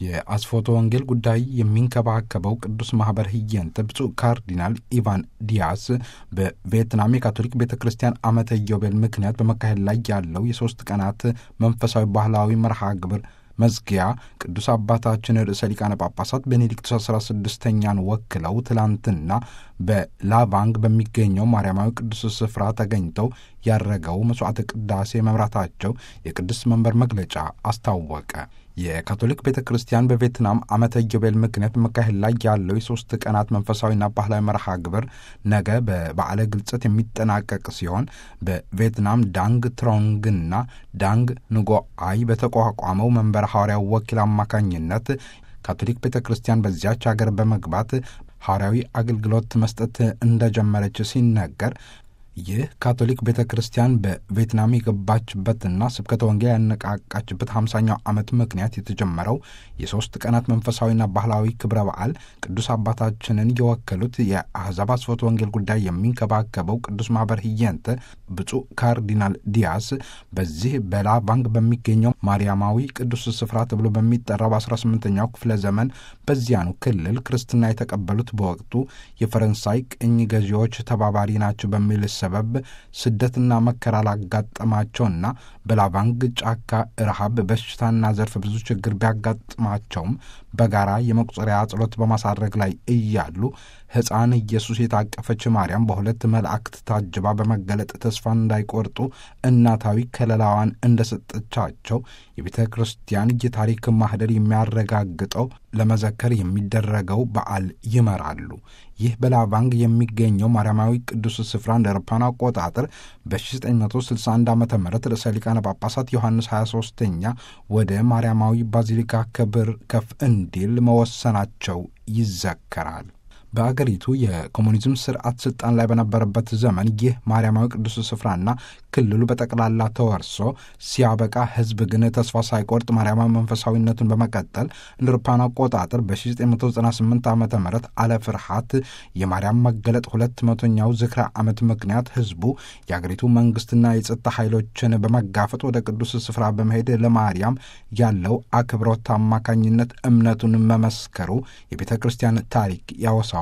የአስፎቶ ወንጌል ጉዳይ የሚንከባከበው ቅዱስ ማኅበር ህየንተ ብፁዕ ካርዲናል ኢቫን ዲያስ በቪየትናም የካቶሊክ ቤተ ክርስቲያን ዓመተ ኢዮቤል ምክንያት በመካሄድ ላይ ያለው የሦስት ቀናት መንፈሳዊ ባህላዊ መርሃ ግብር መዝጊያ ቅዱስ አባታችን ርዕሰ ሊቃነ ጳጳሳት ቤኔዲክቱስ አስራ ስድስተኛን ወክለው ትላንትና በላቫንግ በሚገኘው ማርያማዊ ቅዱስ ስፍራ ተገኝተው ያረገው መሥዋዕተ ቅዳሴ መምራታቸው የቅዱስ መንበር መግለጫ አስታወቀ። የካቶሊክ ቤተ ክርስቲያን በቪየትናም ዓመተ ኢዮቤል ምክንያት በመካሄድ ላይ ያለው የሦስት ቀናት መንፈሳዊና ባህላዊ መርሃ ግብር ነገ በበዓለ ግልጸት የሚጠናቀቅ ሲሆን በቪየትናም ዳንግ ትሮንግና ዳንግ ንጎአይ በተቋቋመው መንበረ ሐዋርያው ወኪል አማካኝነት ካቶሊክ ቤተ ክርስቲያን በዚያች አገር በመግባት ሐዋርያዊ አገልግሎት መስጠት እንደጀመረች ሲነገር ይህ ካቶሊክ ቤተ ክርስቲያን በቪየትናም የገባችበትና ስብከተ ወንጌል ያነቃቃችበት ሃምሳኛው ዓመት ምክንያት የተጀመረው የሦስት ቀናት መንፈሳዊና ባህላዊ ክብረ በዓል ቅዱስ አባታችንን የወከሉት የአሕዛብ አስፎት ወንጌል ጉዳይ የሚንከባከበው ቅዱስ ማኅበር ህየንተ ብፁዕ ካርዲናል ዲያስ በዚህ በላቫንግ በሚገኘው ማርያማዊ ቅዱስ ስፍራ ተብሎ በሚጠራው በ18ኛው ክፍለ ዘመን በዚያኑ ክልል ክርስትና የተቀበሉት በወቅቱ የፈረንሳይ ቅኝ ገዢዎች ተባባሪ ናቸው በሚል ሰበብ ስደትና መከራ ላጋጠማቸውና በላቫንግ ጫካ ረሃብ፣ በሽታና ዘርፈ ብዙ ችግር ቢያጋጥማቸውም በጋራ የመቁጠሪያ ጸሎት በማሳረግ ላይ እያሉ ሕፃን ኢየሱስ የታቀፈች ማርያም በሁለት መላእክት ታጅባ በመገለጥ ተስፋ እንዳይቆርጡ እናታዊ ከለላዋን እንደሰጠቻቸው የቤተ ክርስቲያን የታሪክ ማህደር የሚያረጋግጠው ለመዘከር የሚደረገው በዓል ይመራሉ። ይህ በላቫንግ የሚገኘው ማርያማዊ ቅዱስ ስፍራ እንደ አውሮፓውያን አቆጣጠር በ1961 ዓ ም ርዕሰ ሊቃነ ጳጳሳት ዮሐንስ 23ኛ ወደ ማርያማዊ ባዚሊካ ክብር ከፍ እንዲል መወሰናቸው ይዘከራል። በአገሪቱ የኮሙኒዝም ስርዓት ስልጣን ላይ በነበረበት ዘመን ይህ ማርያማዊ ቅዱስ ስፍራና ክልሉ በጠቅላላ ተወርሶ ሲያበቃ ሕዝብ ግን ተስፋ ሳይቆርጥ ማርያማዊ መንፈሳዊነቱን በመቀጠል እንደ አውሮፓውያን አቆጣጠር በ1998 ዓ ም አለ ፍርሃት የማርያም መገለጥ ሁለት መቶኛው ዝክረ ዓመት ምክንያት ሕዝቡ የአገሪቱ መንግስትና የጸጥታ ኃይሎችን በመጋፈጥ ወደ ቅዱስ ስፍራ በመሄድ ለማርያም ያለው አክብሮት አማካኝነት እምነቱን መመስከሩ የቤተ ክርስቲያን ታሪክ ያወሳል።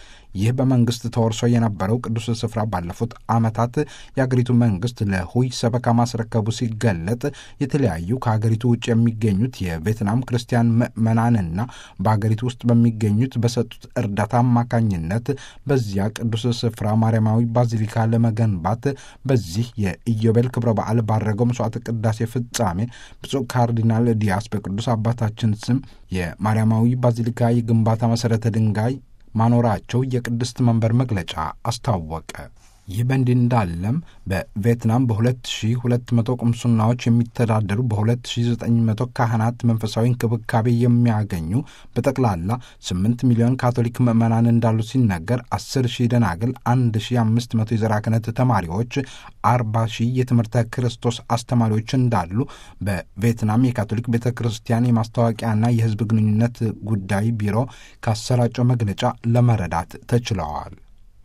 ይህ በመንግስት ተወርሶ የነበረው ቅዱስ ስፍራ ባለፉት ዓመታት የአገሪቱ መንግስት ለሁይ ሰበካ ማስረከቡ ሲገለጥ የተለያዩ ከሀገሪቱ ውጭ የሚገኙት የቪየትናም ክርስቲያን ምዕመናንና በሀገሪቱ ውስጥ በሚገኙት በሰጡት እርዳታ አማካኝነት በዚያ ቅዱስ ስፍራ ማርያማዊ ባዚሊካ ለመገንባት በዚህ የኢዮቤል ክብረ በዓል ባረገው መስዋዕት ቅዳሴ ፍጻሜ ብፁዕ ካርዲናል ዲያስ በቅዱስ አባታችን ስም የማርያማዊ ባዚሊካ የግንባታ መሠረተ ድንጋይ ማኖራቸው የቅድስት መንበር መግለጫ አስታወቀ። ይህ በእንዲህ እንዳለም በቪየትናም በ2200 ቁምስናዎች የሚተዳደሩ በ2900 ካህናት መንፈሳዊ እንክብካቤ የሚያገኙ በጠቅላላ 8 ሚሊዮን ካቶሊክ ምዕመናን እንዳሉ ሲነገር 10 ሺህ ደናግል፣ 1500 የዘራ ክህነት ተማሪዎች፣ 40 ሺህ የትምህርተ ክርስቶስ አስተማሪዎች እንዳሉ በቪየትናም የካቶሊክ ቤተ ክርስቲያን የማስታወቂያና የሕዝብ ግንኙነት ጉዳይ ቢሮ ካሰራጨው መግለጫ ለመረዳት ተችለዋል።